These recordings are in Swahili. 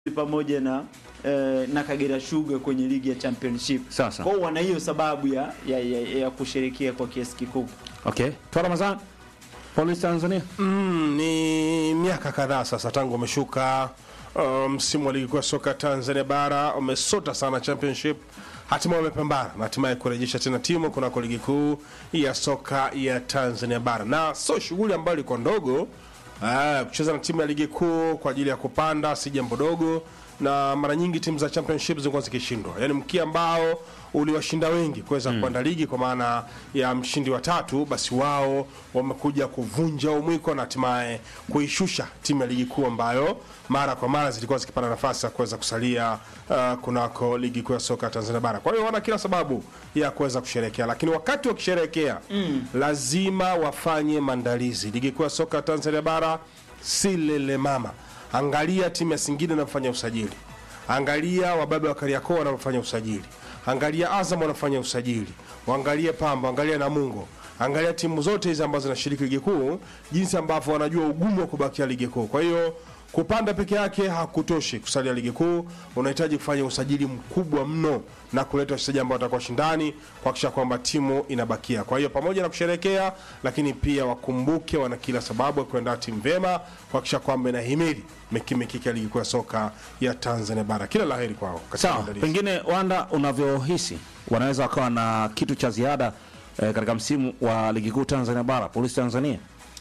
pamoja na eh, na Kagera Sugar kwenye ligi ya championship. Sasa. Kwa hiyo wana hiyo sababu ya, ya, ya, ya kusherekea kwa kiasi kikubwa. Okay. Toa Ramadhan. Police Tanzania. Mm, ni miaka kadhaa sasa tangu wameshuka uh, msimu wa ligi kuu ya soka Tanzania bara umesota sana championship, hatimaye wamepambana na hatimaye kurejesha tena timu kunako ligi kuu ya soka ya Tanzania bara, na sio shughuli ambayo ilikuwa ndogo. Uh, kucheza na timu ya ligi kuu kwa ajili ya kupanda si jambo dogo, na mara nyingi timu za championship zilikuwa zikishindwa, yaani mkia ambao uliwashinda wengi kuweza kupanda ligi kwa maana ya mshindi wa tatu, basi wao wamekuja kuvunja umwiko na hatimaye kuishusha timu ya ligi kuu ambayo mara kwa mara zilikuwa zikipata nafasi ya kuweza kusalia uh, kunako ligi kuu ya soka Tanzania bara. Kwa hiyo wana kila sababu ya kuweza kusherehekea, lakini wakati wakisherehekea lazima wafanye maandalizi. Ligi kuu ya soka Tanzania bara si lele mama. Angalia timu ya Singida inafanya usajili, angalia wababe wa Kariakoo wanavyofanya usajili, angalia Azam wanafanya usajili, waangalie Pamba, angalia Namungo, angalia timu zote hizi ambazo zinashiriki ligi kuu, jinsi ambavyo wanajua ugumu wa kubakia ligi kuu. Kwa hiyo kupanda peke yake hakutoshi kusalia ligi kuu, unahitaji kufanya usajili mkubwa mno na kuleta wachezaji ambao watakuwa shindani kuhakikisha kwamba timu inabakia. Kwa hiyo pamoja na kusherekea, lakini pia wakumbuke wana kila sababu ya kuandaa timu vyema kuhakikisha kwamba inahimili mikimikiki ya ligi kuu ya soka ya Tanzania bara. Kila laheri kwao katika Sawa, maandalizi. pengine Wanda, unavyohisi wanaweza wakawa na kitu cha ziada eh, katika msimu wa ligi kuu Tanzania bara, Police Tanzania.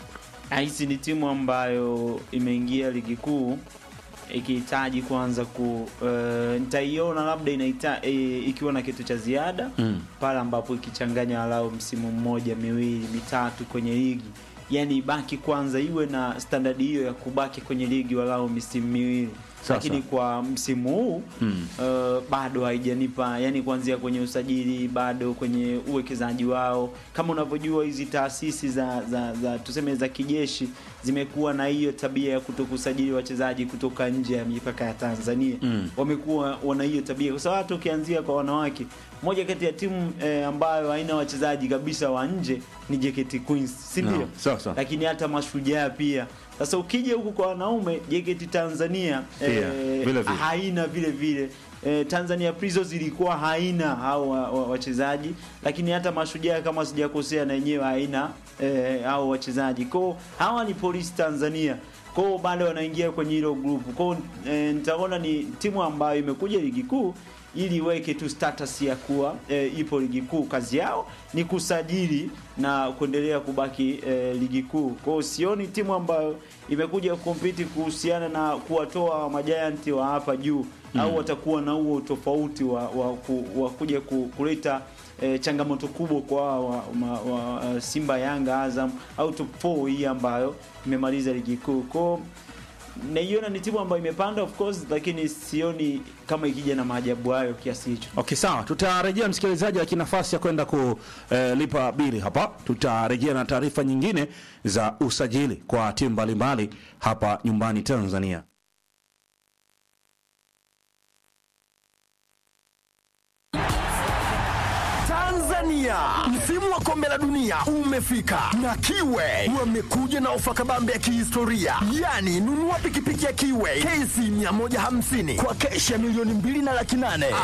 Hizi ni timu ambayo imeingia ligi kuu ikihitaji kwanza ku uh, nitaiona labda inaita e, ikiwa na kitu cha ziada Mm. pale ambapo ikichanganya walau msimu mmoja miwili mitatu kwenye ligi, yani ibaki kwanza iwe na standard hiyo ya kubaki kwenye ligi walau misimu miwili Sasa. lakini kwa msimu huu Mm. uh, bado haijanipa yani, kuanzia kwenye usajili bado kwenye uwekezaji wao. Kama unavyojua hizi taasisi za, za, za tuseme za kijeshi zimekuwa na hiyo tabia ya kutokusajili wachezaji kutoka nje ya mipaka ya Tanzania Mm. wamekuwa wana hiyo tabia, kwa sababu hata ukianzia kwa wanawake, moja kati ya timu eh, ambayo haina wachezaji kabisa wa nje ni JKT Queens, si ndio? Naam, sawa, sawa. Lakini hata mashujaa pia. Sasa ukija huku kwa wanaume JKT Tanzania Pia, vile vile. haina vile vile eh, Tanzania Prisons ilikuwa haina hao wa- wa- wachezaji, lakini hata mashujaa kama sijakosea na yenyewe haina eh, hao wachezaji. Kwao hawa ni Police Tanzania kwao bado wanaingia kwenye hilo group kwao. Eh, nitaona ni timu ambayo imekuja ligi kuu ili iweke tu status ya kuwa eh, ipo ligi kuu. Kazi yao ni kusajili na kuendelea kubaki eh, ligi kuu. Kwa hiyo sioni timu ambayo imekuja kukompiti kuhusiana na kuwatoa majayanti wa hapa juu au watakuwa na huo tofauti wa, wa, ku, wa kuja ku, kuleta eh, changamoto kubwa kwa wa, wa, wa, wa Simba, Yanga, Azam au top 4 hii ambayo imemaliza ligi kuu. Kwa hiyo naiona ni timu ambayo imepanda of course, lakini sioni kama ikija na maajabu hayo kiasi hicho. Okay, sawa, tutarejea msikilizaji, lakini nafasi ya kwenda kulipa bili hapa. Tutarejea na taarifa nyingine za usajili kwa timu mbalimbali hapa nyumbani Tanzania. Tanzania, msimu wa kombe la dunia umefika na Kiwe wamekuja na ofa kabambe ya kihistoria, yaani nunua pikipiki ya Kiwe KC 150 kwa keshi ya milioni mbili na laki nane